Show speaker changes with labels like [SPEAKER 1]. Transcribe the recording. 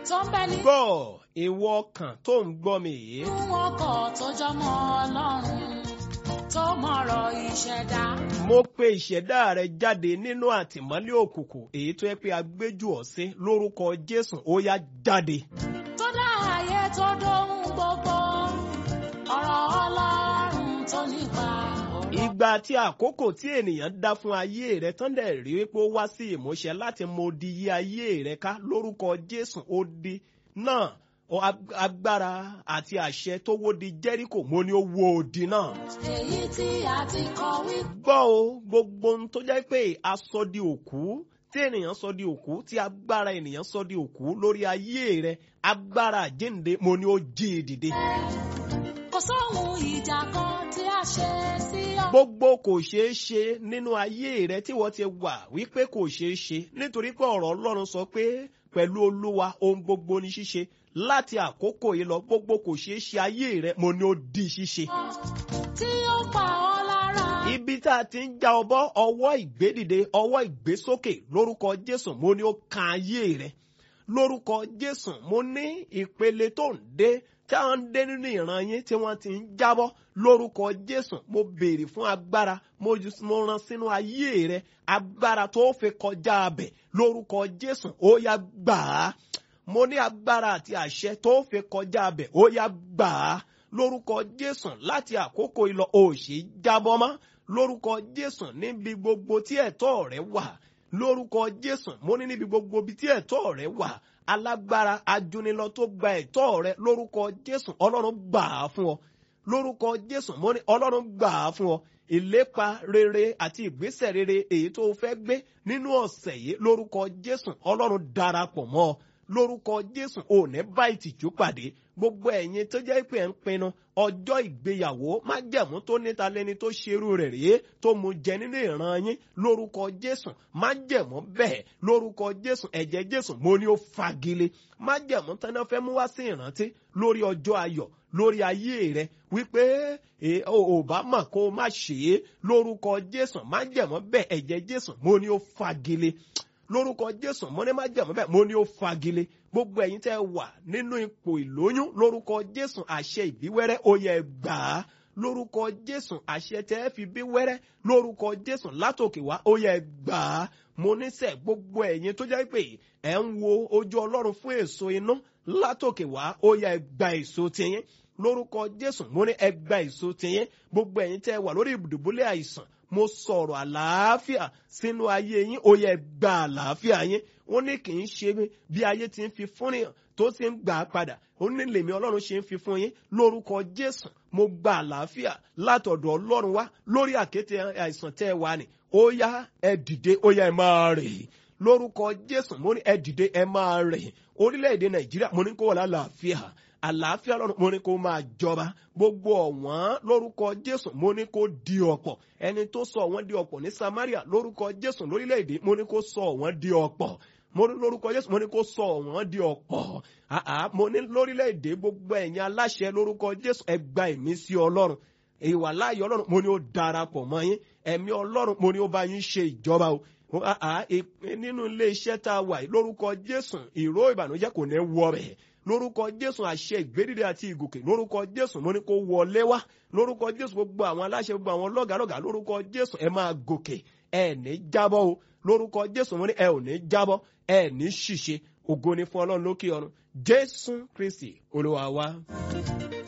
[SPEAKER 1] tó ń bẹ ní.
[SPEAKER 2] gbọ́ ìwọ ọkàn tó ń gbọ́ mi yìí.
[SPEAKER 1] fún ọkọ̀ tó jọmọ́ ọlọ́run tó mọ̀rọ̀ ìṣẹ̀dá.
[SPEAKER 2] mo pe ìṣẹ̀dá rẹ jáde nínú àtìmọ́lé òkùnkùn èyí tó yẹ pé agbéjù ọ̀sìn lórúkọ jésù ó yá jáde.
[SPEAKER 1] tó dá ayé tó dóhun gbogbo ọ̀rọ̀ ọlọ́run tó nípa ọ̀rọ̀.
[SPEAKER 2] ìgbà àti àkókò tí ènìyàn dá fún ayé rẹ tán dẹ̀ rí wípé ó wá sí ìmúṣẹ láti mọ odi yí ayé rẹ ká lórúkọ jésù odi náà ó ag- agbára àti àṣẹ tó wó di jẹ́ríkò mo ní ó wó odi náà.
[SPEAKER 1] èyí tí a ti kọ̀wé
[SPEAKER 2] gbọ́ o gbogbo ohun tó jẹ́ pé a sọ di òkú tí ènìyàn sọ di òkú tí agbára ènìyàn sọ di òkú lórí ayé rẹ agbára àjíǹde mo ní ó jí i dìde.
[SPEAKER 1] kò sóhun ìjà kan tí a ṣe sí ọ.
[SPEAKER 2] gbogbo kò ṣeé ṣe nínú ayé rẹ tí wọ́n ti wà wípé kò ṣeé ṣe nítorí pé ọ̀rọ̀ ọlọ́run sọ pé pẹ̀lú olúwa ohun gbogbo ní ṣíṣe láti àkókò yìí lọ gbogbo kò ṣeé ṣe ayé rẹ mo ní ó di ṣíṣe.
[SPEAKER 1] tí ó pa ọ́ lára.
[SPEAKER 2] ibi tá a ti ń já ọbọ ọwọ́ ìgbédìde ọwọ́ ìgbésókè lórúkọ jésù mo ní ó kan ayé rẹ lórúkọ jésù mo ní ìpele tó ń dé tí a ń dé nínú ìran yín tí wọ́n ti ń jábọ́ lórúkọ jésù mo béèrè fún agbára mo ju- mo rán sínú ayé rẹ agbára tó fi kọjá abẹ lórúkọ jésù ó yá gbà á mo ní agbára àti àṣẹ tó fi kọjá abẹ ó yá gbà á lórúkọ jésù láti àkókò ìlọ òṣì jábọ́ mọ́ lórúkọ jésù níbi gbogbo tí ẹ̀tọ́ rẹ wà lórúkọ jésù mo ní níbi gbogbo ibi tí ẹ̀tọ́ rẹ wà alágbára ajúnilọ tó gba ẹ̀tọ́ rẹ lórúkọ jésù ọlọ́run gbà á fún ọ lórúkọ jésù mo ní ọlọ́run gbà á fún ọ ìlépa rere àti ìgbésẹ̀ rere èyí tó fẹ́ gbé nínú ọ̀sẹ̀ yìí lórúkọ jésù ọlọ́run darapọ̀ mọ́ ọ lórúkọ jésù ò ní bá ìtìjú pàdé gbogbo ẹ̀yin tó jẹ́ pé ẹ̀ ń pinnu ọjọ́ ìgbéyàwó májẹ̀mú tó níta lẹni tó ṣerú rẹ̀ rèé tó mu jẹ nínú ìran yín lórúkọ jésù májẹ̀mú bẹ́ẹ̀ lórúkọ jésù ẹ̀jẹ̀ jésù mo ní ó fagilé májẹ̀mú tẹ́ná fẹ́ mú wá sí ìrántí lórí ọjọ́ ayọ̀ lórí ayé rẹ wípé ẹ, o ò bá mà kó o má ṣe é lórúkọ jésù májẹ̀mú bẹ́ẹ̀ ẹ̀jẹ̀ jésù mo ní ó fagilé lórúkọ jésù mo ní má jẹ̀mú bẹ́ẹ̀ mo ní ó fagilé gbogbo ẹ̀yin tẹ́ wà nínú ipò ìlóyún lórúkọ jésù àṣẹ ìbíwẹ́rẹ́ ó yẹ gbà á lórúkọ jésù àṣẹ tẹ́ fi bí wẹ́rẹ́ lórúkọ jésù látòkè wá ó yẹ gbà á mo ní sẹ́ gbogbo ẹ̀yin tó jẹ́ pé ẹ̀ ń wo ojú ọlọ́run fún èso inú látòkè wá ó yẹ gbà èso tiyín lórúkọ jésù mo ní ẹ gba èso tiyín gbogbo ẹ̀yin tẹ́ wà lórí ìdùbúlẹ̀ àìsàn mo sọ̀rọ̀ àlàáfíà sínú ayé yín ó yẹ gba àlàáfíà yín wọ́n ní kì í ṣe bí ayé ti ń fi fúnni tó ti ń gbà á padà ó ní lèmi ọlọ́run ṣe ń fi fún yín lórúkọ jésù mo gba àlàáfíà látọ̀dọ̀ ọlọ́run wá lórí àkéte àìsàn tẹ́ ẹ wà ní ó yá ẹ dìde ó yá ẹ máa rìn lórúkọ jésù mo ní ẹ dìde ẹ máa rìn orílẹ̀-èdè nàìjíríà mo ní kó wà lálàáfíà àlàáfíà lọ́run mo ní kó máa jọba gbogbo ọ̀wọ́n lórúkọ jésù mo ní kó di ọ̀pọ̀ ẹni tó sọ wọ́n di ọ̀pọ̀ ní samaria lórúkọ jésù lórílẹ̀‐èdè mo ní kó sọ wọ́n di ọ̀pọ̀ mo ní lórúkọ jésù mo ní kó sọ wọ́n di ọ̀pọ̀ àá mo ní lórílẹ̀‐èdè gbogbo ẹ̀yin aláṣẹ lórúkọ jésù ẹ gba ìmísí ọlọ́run ìwà láàyè ọlọ́run mo ní ó darapọ̀ mọ́ yín ẹ̀mí ọlọ́run mo ní ó bá yín ṣe ìjọba o àá nínú ilé iṣẹ́ tá a wà yìí lórúkọ jésù ìró ìbànújẹ́ kò ní wọ bẹ̀ lórúkọ jésù àṣẹ ìgbédìde àti ìgòkè lórúkọ jésù mo ní kó wọlé wá lórúkọ jésù gbogbo àwọn aláṣẹ gbogbo àwọn lọ́gàlọ́gà lórúkọ jésù ẹ máa gòkè ẹ ní jábọ́ o lórúkọ jésù mo ní ẹ ò ní jábọ́ ẹ ní ṣìṣe ògo ni fún ọlọ́run lókè ọ̀run jésù kristi olúwa wa.